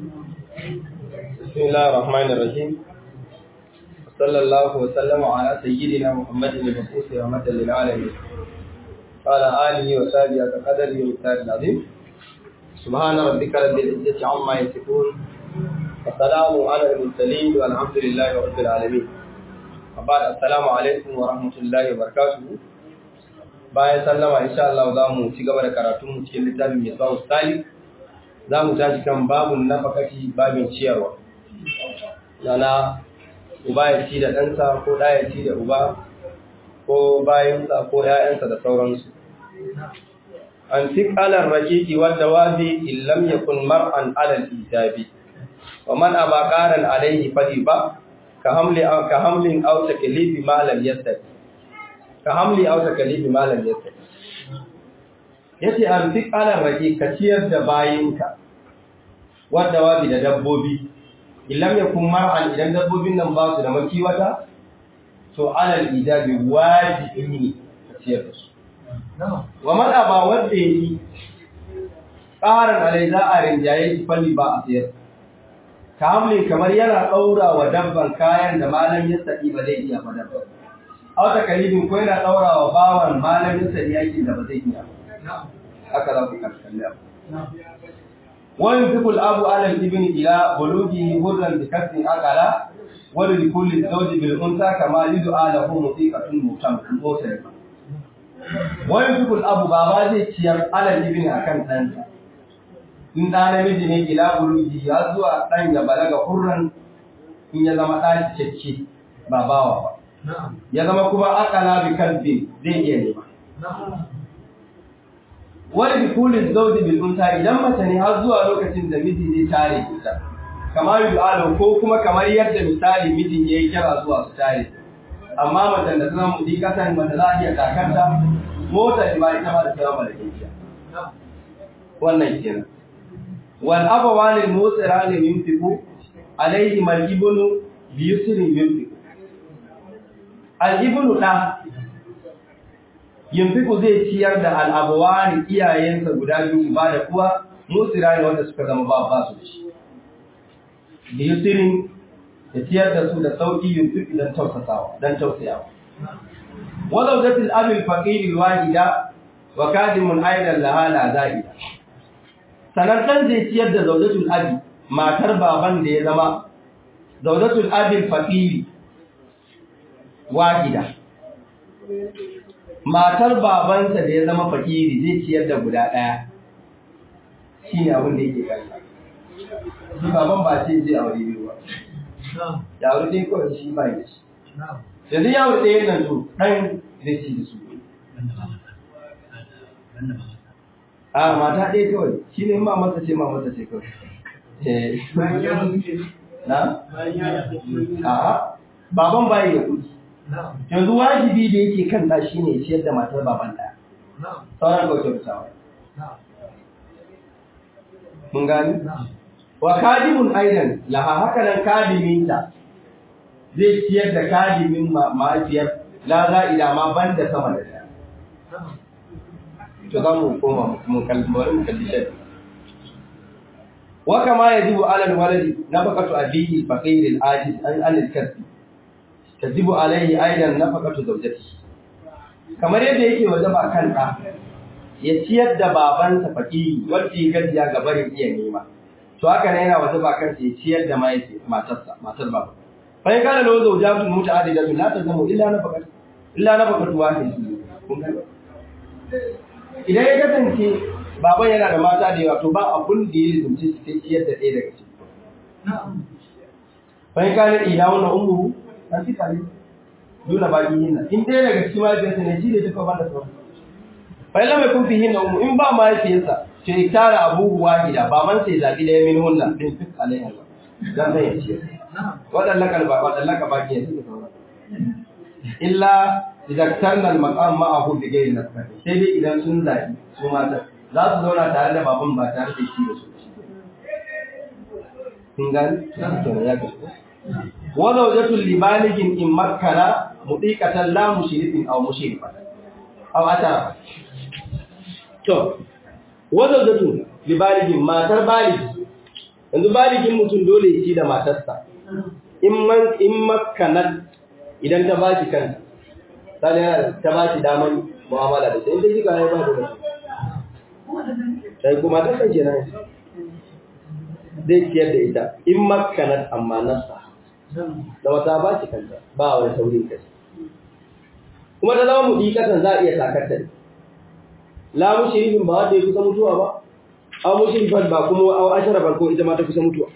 بسم الله الرحمن الرحيم صلى الله وسلم على سيدنا محمد المبعوث رحمة للعالمين وعلى آله وصحبه وقدره ومقداره العظيم سبحان ربك رب العزة عما يصفون وسلام على المرسلين والحمد لله رب العالمين وبعد السلام عليكم ورحمة الله وبركاته bayan sallama insha Allah za mu ci gaba da karatun mu cikin littafin mai tsawon stali za mu tashi kan babun nafakati babin ciyarwa yana uba ya ci da ɗansa ko ɗa ya ci da uba ko bayansa ko ‘ya'yansa da sauransu an fi ƙalar rakiki wadda wazi illam ya kun mar'an alal ijabi wa man aba ƙaran alaihi fadi ba ka hamlin auta kalifi malam yastari ka hamli auta kalifi malam yastari yace an fi ƙalar rakiki ka ciyar da bayinka wadda wazi da dabbobi illam ya kun mar'an idan dabbobin nan ba su da makiwata to alal ijabi wajibi ne ka ciyar da su wa man aba wanda yi ƙaran alai za a rinjaye shi falli ba a siyar ka hamle kamar yana ɗaura wa dabban kayan da malam ya saɗi ba zai iya ba dabban auta kalibin ko yana ɗaura wa bawan malam ya saɗi yakin da ba zai iya haka za ku kalli abu wani fikul abu alal ibn ila bulugi hurran bi kasrin akala wani likulli zauji bil unsa kama lidu alahu musiqatun mutam motar wani fikul abu baba zai ciyar alal ibn akan ɗansa in ɗa namiji ne ila bulugi ya zuwa ɗan ya balaga hurran in ya zama ɗa cikakke ba bawa ba ya zama kuma akala bi kalbi zai iya nema wani bikulin zauji bil unsa idan mace ne har zuwa lokacin da miji zai tare ita kamar yu'alu ko kuma kamar yadda misali mijin yayi kira zuwa su tare amma mace da tana mudi kasan mace za a iya takanta mota ba ita ba da tsawa da kiya wannan kenan wal abawani musirani yunfiqu alayhi mal ibnu bi yusrin yunfiqu al ibnu da yunfiku zai ciyar da al'abuwani iyayensa guda biyu ba da kuwa musira ne wanda suka zama ba ba su da shi da yusirin ya ciyar da su da sauƙi yunfiku don tausasawa don tausayawa wadda zafi abin faƙiri wahida wa kadimun aidan lahala za'ida sanartan zai ciyar da zaudatul abi matar baban da ya zama zaudatul abin faƙiri wahida matar babansa da ya zama fakiri zai ciyar da guda ɗaya shi ne abin da yake kansa shi baban ba ce zai aure biyu ba ya aure ɗaya kawai shi ba ya shi da zai yawon ɗaya nan to ɗan zai ci da su a mata ɗaya kawai shi ne ma masa ce ma masa ce kawai na? a baban bayi da kuɗi yanzu wajibi da yake kan ɗa shi ne ciyar da matar baban ɗaya sauran kawai kyautawa mun gani wa kadimun aidan laha haka nan kadiminta zai ciyar da kadimin ma'afiyar la za'ida ma ban da sama da ɗaya to za mu koma mun kalli mu kalli shi wa kama yajibu alal waladi nafaqatu abihi faqir al-ajiz an al-kasbi tajibu alaihi aidan nafaqatu zawjatihi kamar yadda yake wajaba kan da ya ciyar da babansa fakiri wanda ya gajiya ga barin iya nema to haka ne yana wajaba kan ya ciyar da mahaifi matarsa matar baba fa in kana lawo zawjatun muta'addidatu la tazamu illa nafaqatu illa nafaqatu wahid kun ga idan ya kasance baban yana da mata da yawa to ba abun da ya zunci su sai ciyar da ɗaya daga ciki fa in kana ila wannan ummu ta fi kare dole ba yi hinna in ɗaya daga cikin mahaifiyarsa ne shi ne duka ban da sauran bai lamai kun fi hinna umu in ba mahaifiyarsa ce tara abubuwa gida ba man sai zaɓi ɗaya min hunna ɗin fi alayhi ba dan zai yace waɗannan kalba waɗannan ka baki yanzu da sauran illa idan tarnal maqam ma'ahu bi ghairi nasab sai dai idan sun zaɓi su mata za su zauna tare da baban ba tare da shi da su kun gani ya kasu وزوجة لبالغ إن مكن مطيقة لا مشرف أو مشرفة أو أترف to wazawjatu li baligin matar baligi yanzu baligin mutum dole ya ci da matarsa in man in makkanat idan ta ba shi kanta sai yana ta ba shi daman mu'amala da ita in ta ji kai ba da sai kuma ta kan kenan zai ciyar da ita in makkanat amma nasa da wata ba shi kanta ba wani saurin kai kuma ta zama mudiƙatan za a iya takarta ne la mushrifin ba wanda ya kusa mutuwa ba aw mushrifan ba kuma aw ashara ko ita ma ta kusa mutuwa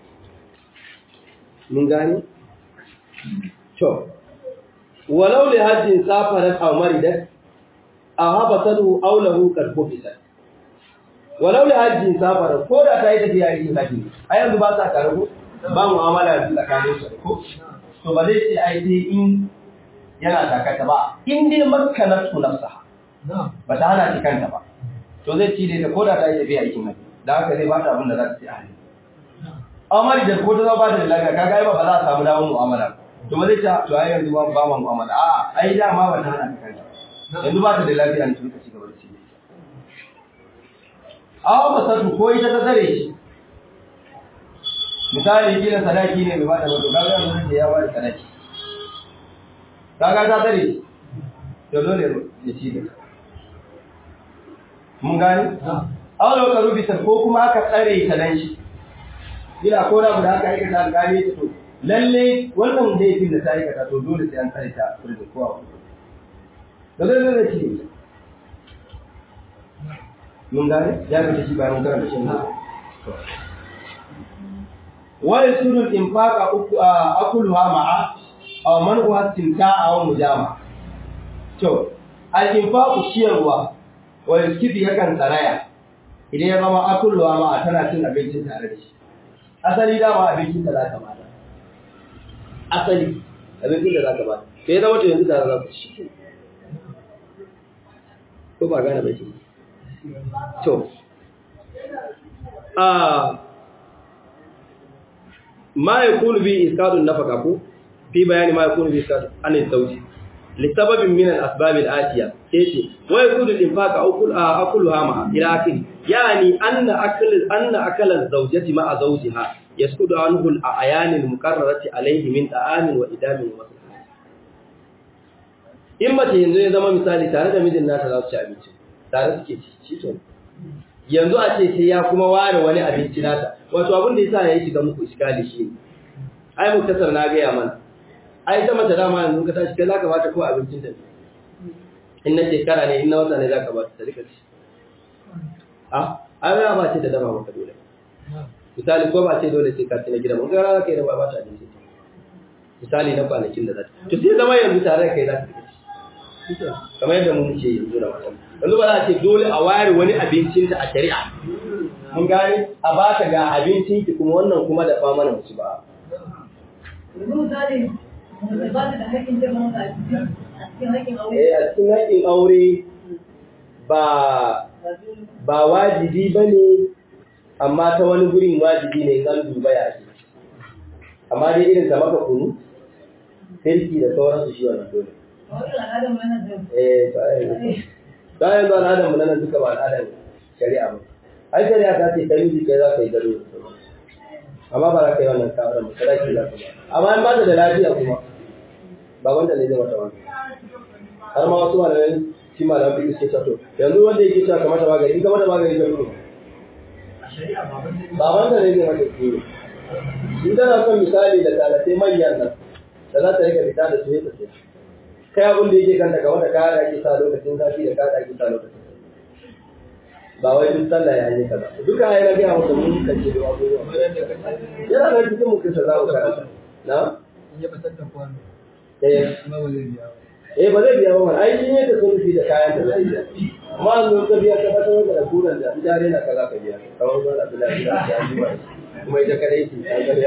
mun gane to walau li hajjin safarat aw maridat aw habasatu aw lahu qad bufisat walau li hajjin safarat ko da ta yi tafiya yin haji a yanzu ba sa karbu ba mu'amala da tsakanin su ko to ba zai ce ai sai in yana takata ba in dai makkanatu nafsaha ba ta hana shi kanta ba to zai ci da ko da ta yi tafiya aikin haji da haka zai ba ta abin da za ta ci a hali amari da ko ta zama ba ta da lafiya kaga ai ba za a samu damar mu'amala to ba zai ta to ai yanzu ba ma mu'amala a ai da ma ba ta hana ta kanta yanzu ba ta da lafiya ne to ka ci gaba da ci awa ba satu ko ita ta tsare shi misali kila sadaki ne bai ba ta ba to kaga yanzu da ya ba da sadaki kaga ta tsare shi to dole ya ci da mun gani awalo ka rubuta ko kuma aka tsare ta dan shi ila ko da guda aka aikata alƙali ta to lalle wannan da yake da ta aikata to dole sai an tsare ta rubuta ko abu da zai zai ci mun gani ya ga shi bayan karanta shi ne wa yasulu al-infaqa akuluha ma'a aw man'uha istimta'a aw mujama to al-infaqu ciyarwa wa yaskifi yakan tsaraya idan ya zama akulluwa ma a tana cin abincin tare da shi asali dama abincin da za ka bada asali abincin da za ka bada sai zama to yanzu tare za ku ci ko ba gane bai to a ma yakunu bi iskadun nafaka ko fi bayani ma yakunu bi iskadun an zawji لسبب من الأسباب الآتية كيف ويكون الإنفاق أكل أكلها مع إلى آخره يعني أن أكل أن أكل الزوجة مع زوجها يسكت عنه الأعيان المقررة عليه من طعام وإدام ومصلحة in mace yanzu ya zama misali tare da mijin nata za su ci abinci tare suke ci ci yanzu a ce sai ya kuma ware wani abinci nata wato abin da yasa ya yi shiga muku iskali shi ne ai muktasar na gaya mana ai ta mace dama yanzu ka tashi kai zaka bata ko abincin da in na shekara ne in na wata ne zaka bata ta rika ci a ai ba ba ce da dama maka dole misali ko ba ce dole sai ka ci na gida mun ga rana kai da ba ta abinci misali na kwanakin da za ta to sai zama yanzu tare da kai za ka ci kamar yadda mun ce yanzu da matan yanzu ba za a ce dole a ware wani abincin ta a shari'a mun gane a baka ga abincin ki kuma wannan kuma da fa mana musu ba Eh, a cikin haƙin aure ba ba wajibi ba ne amma ta wani gurin wajibi ne zan duba ya ce amma dai irin ta maka kunu firki da sauransu shi wannan dole eh ba yanzu al'adar mu nan duka ba al'adar shari'a ba ai shari'a ta ce ta miji kai za ka yi gado da sauransu amma ba za ka yi wannan kawar mu sadaki za ka ba amma in ba ta da lafiya kuma ba wanda ne zai mata wani har ma wasu malamai shi malamai biyu suke sato yanzu wanda yake cewa kamata magani in ka mata magani ka nuna ba wanda ne zai mata ciwo in tana son misali da talatai manyan nan da za ta rika fita da su ya tafiya kai abin da yake kanta kamar da kaya da ake sa lokacin zafi da kaya da ake sa lokacin ba wai duk sallah ya yi kaza duka ai na ga maka mun kace da abubuwa yana da cikin mu kisa za ku karanta na ya batar da kwano eh kuma ba zai biya ba eh ba zai biya ba ai shi ne da sun fi da kayan da zai biya amma an zo ka biya ka fata wanda da kuran da jare na kaza ka biya kamar ba da lafiya da ya ji ba kuma ita kadai ce ta gariya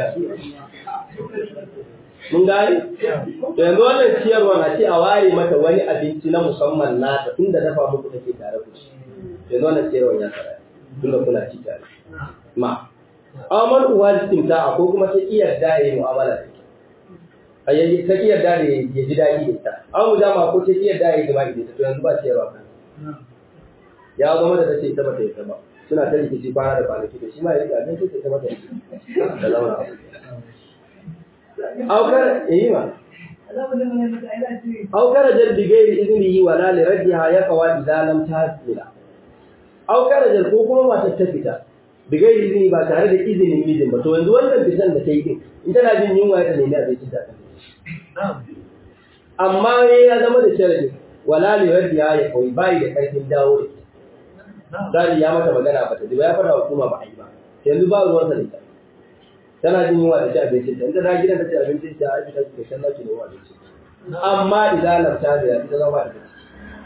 mun gani to yanzu wannan ciyarwa na ce a ware mata wani abinci na musamman nata tunda dafa muku take tare ku ci yanzu wannan ciyarwa ya tsara tunda kuna ci tare ma amal uwa istimta ko kuma ta iya da yi mu'amala da ita ayyayi ta iya da ya ji daɗi da ita an mu dama ko ta iya da ya jima'i da ita to yanzu ba ciyarwa kan ya zama da tace ita ba ta yi ta ba suna ta rikici kwana da kwanaki da shi ma ya rika abinci ta ta mata da zauna aukar yi ma aukar jar bigairi izini wa la li raddiha ya qawa idza lam tahsila aukar jar ko kuma matar ta fita bigairi izini ba tare da izinin mijin ba to yanzu wannan fitan da ta yi din in tana jin yunwa ta nemi abinci ta amma ne ya zama da sharadi wala li raddiha ya qawi bai da karfin dawo da Zari ya mata magana ba ta ji ba ya fara hukuma ba a yi ba. Yanzu ba ruwan sa da ita. Tana jin yunwa da ci abincin ta. In ta da gidan ta ci abincin ta ai ta ci shan laki da yunwa da ci. Amma idan lafta da ya ta zama da ciki.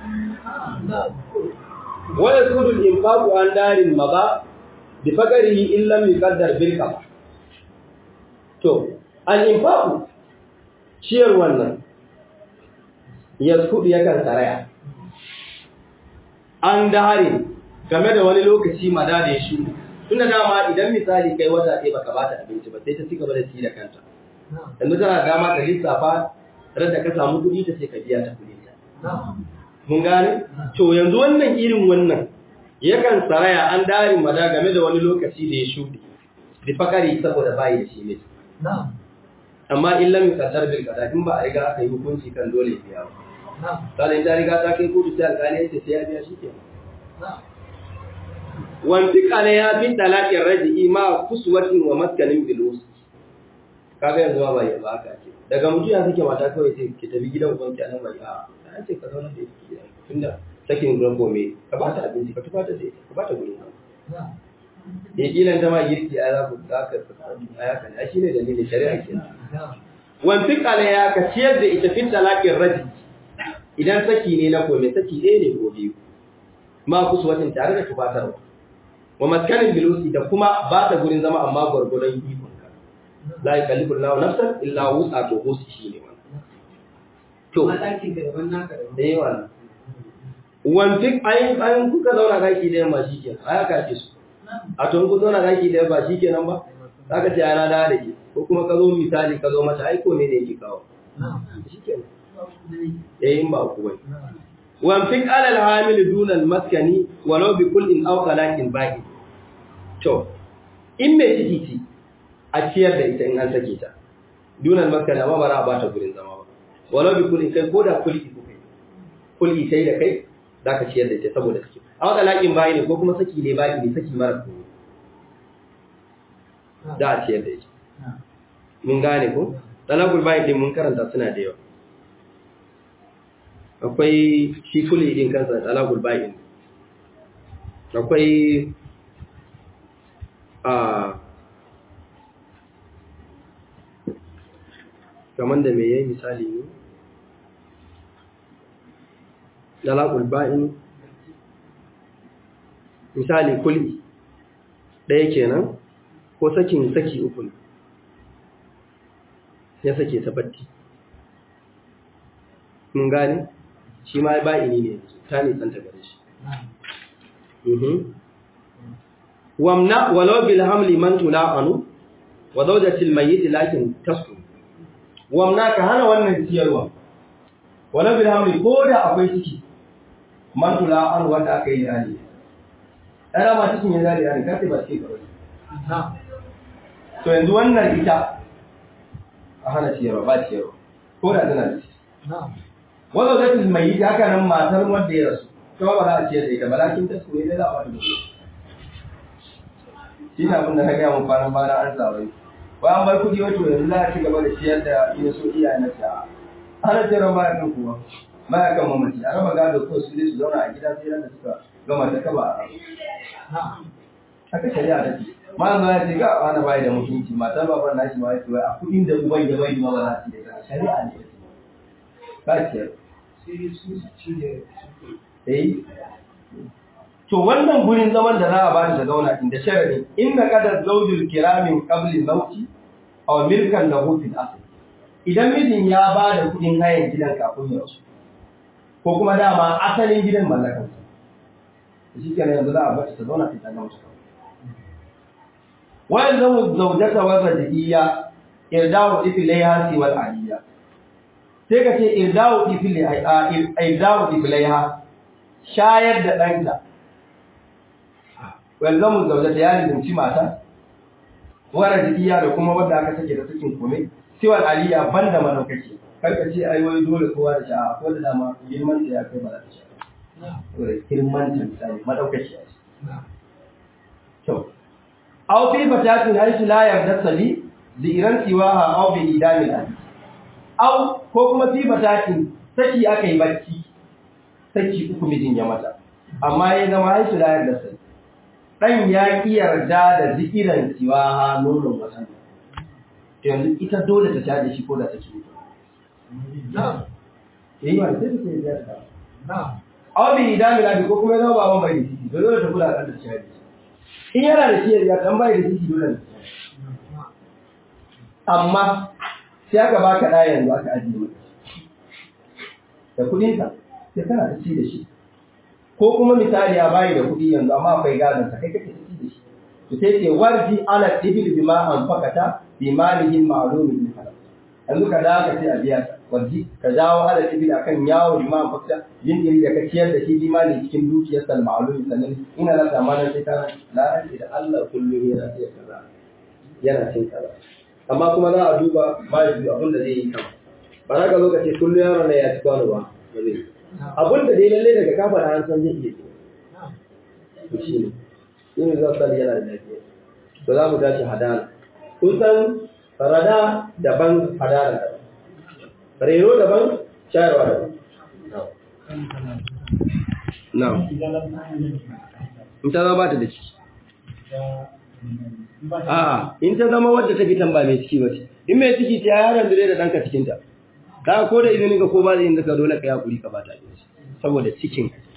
Wa yasudu al-infaqu an darin maza bi faqarihi in lam yuqaddar bil qada. To, al-infaqu ciyar wannan yaskudu yakan saraya. An dare game da wani lokaci mada da ya shuru tunda dama idan misali kai wata ɗaya baka bata abinci ba sai ta ci gaba da ci da kanta yanzu tana dama ka lissafa ran da ka samu kuɗi ta sai ka biya ta kuɗi ta mun gane to yanzu wannan irin wannan yakan saraya an darin mada game da wani lokaci da ya shuɗe bi fakari saboda bayi da shi ne amma in lam yuqaddar bil qada in ba a riga aka yi hukunci kan dole biya ba sai ta riga ta kai kotu sai alƙali ya ce sai ya biya shi kenan wantika ne ya fi talaƙin raji'i ma kusuwatin wa maskanin bilus kaga yanzu ba ya ba ka ce daga mutum ya sake mata kawai sai ki tafi gidan uban ki anan bai a an ce ka zauna da ita gidan tunda sakin gurin gome ka ba ta abinci ka tufa ta da ita ka ba ta gurin nan ya kilan ta ma girki a za ku za ka a ya kan shi ne dalilin shari'a ke wantika ne ya ka ciyar da ita fi talaƙin raji'i idan saki ne na kome saki ɗaya ne ko biyu ma kusuwatin tare da tufatarwa wa maskanin bilusi da kuma ba ta gurin zama amma gwargwadon ikon ka la yukallifu Allahu nafsan illa wusa to husi shine wannan to Matakin da daban naka daban. eh wannan wanti ayin ayin kuka zauna daki da yamma shikenan aya ka ce su a to in ku zauna daki da yamma shikenan ba zaka ce ana da da ke ko kuma ka zo misali ka zo mata ai ko ne ne yake kawo shikenan eh in ba ku bai wanfik alal hamil dunal maskani walau bi kullin aw qalaqin baqi to in me ciki ci a ciyar da ita in an sake ta dunal maskani amma bara ba ta gurin zama ba walau bi kullin kai koda kulli ko kai kulli sai da kai zaka ciyar da ita saboda saki aw qalaqin baqi ne ko kuma saki ne baqi ne saki mara ko da a ciyar da ita mun gane ko talaqul baqi din mun karanta suna da yawa akwai shi kuli din kansa talaqul ba'in akwai a kaman da me yayi misali ne talaqul ba'in misali kuli ɗaya kenan ko sakin saki uku ne ya sake tabatti mun gane shi ma ba'ini ne ta nisanta gare shi wamna walau bil hamli man tula'anu wa zawjatil mayyit lakin tasku wamna ka hana wannan ciyarwa walau bil hamli ko da akwai ciki man tula'anu wanda aka yi ali ana ma cikin yin zari ali kace ba ce kawai to yanzu wannan ita a hana ciyarwa ba ciyarwa ko da tana da ciki wanda zai mai yi haka nan matar wanda ya rasu kuma ba za a ciyar da ita malakin ta su ne za a wani shi na abin da na gaya mun kwanan bana an sa wai wai an bar kuɗi wato yanzu za a ci gaba da ciyar da ina so iyaye na sa ana ciyarwa ba ya kan kuwa ba ya kan mamaci a raba gado ko su ne su zauna a gida sai ran da suka gama ta kaba a haka shari'a ta ce ma zo ya ce ga wani bai da mutunci matar baban nashi ma ya ce wai a kuɗin da uban ya bai ma ba za su da ita shari'a ne ba ciyar Eh. To wannan gurin zaman da za a bani da zauna inda sharadi inna qadar zawjul kiramin qabli mauti aw milkan lahu fil asl. Idan mijin ya ba da kudin hayan gidan kafin ya rasu ko kuma dama asalin gidan mallakan sa. Shi kenan yanzu za a bar ta zauna ta gama ta. Wa yanzu zawjata wa rajiyya irdawu ifilaiha siwal aliyya. sai ka ce irdawu ifilaiha shayar da ɗanka walzamu zaujata ya lizinci mata wara jikiya da kuma wanda aka sake da sakin kome siwal aliya banda madaukaki karka ce ai wai dole kowa da sha'a ko da dama girman ta ya kai ba za ta sha'a to da girman ta misali madaukaki a to aw fi fatatin haisu la yarda sali ziran siwaha aw bi idamil ali aw ko kuma fi fatatin saki aka yi bacci saki uku mijin ya mata amma ya zama haisu la yarda sali dan ya ki yarda da zikiran siwaha nonon wata yanzu ita dole ta sha da shi ko da take mutu Na'am. yayi ba sai ta yi ta Na'am. aw bi idamil ali ko kuma ya zama baban bai da ciki dole ta kula da ta sha da shi in yana da shi ya dan bai da ciki dole ne amma sai aka baka ɗa yanzu aka ajiye maka da kuɗinsa sai kana ta ci da shi ko kuma misali ya bayi da kuɗi yanzu amma akwai gadon sa kai kake ta ci da shi to sai ce warji ala ibil bima anfaqata bi malihi ma'lumin min halal yanzu ka da ka ce a biya ka warji ka dawo ala ibil akan yawo bima anfaqata yin iri da ka ciyar da shi bi mali cikin dukiyar sal ma'lumin sannan ina da zamanin sai ka la da Allah kullum yana iya kaza yana cin kaza amma kuma za a duba mahaifi abin da zai yi kama ba za ka zo ka ce kullum yaron na ya ci kwano ba ba zai yi abin da dai lalle daga kafa da an san zai iya ce to shi ne shi ne zan sani yana da lafiya to za mu tashi hadana kun san rada daban hadana daban reno daban shayarwa daban na'am in ta zama ba ta da ciki A'a, in ta zama wadda ta fitan ba mai ciki ba ce. In mai ciki ce yaron da da ɗanka cikinta. Ka ko da izinin ka ko ba da yin ka dole ka yi hakuri ka bata abinci. Saboda cikin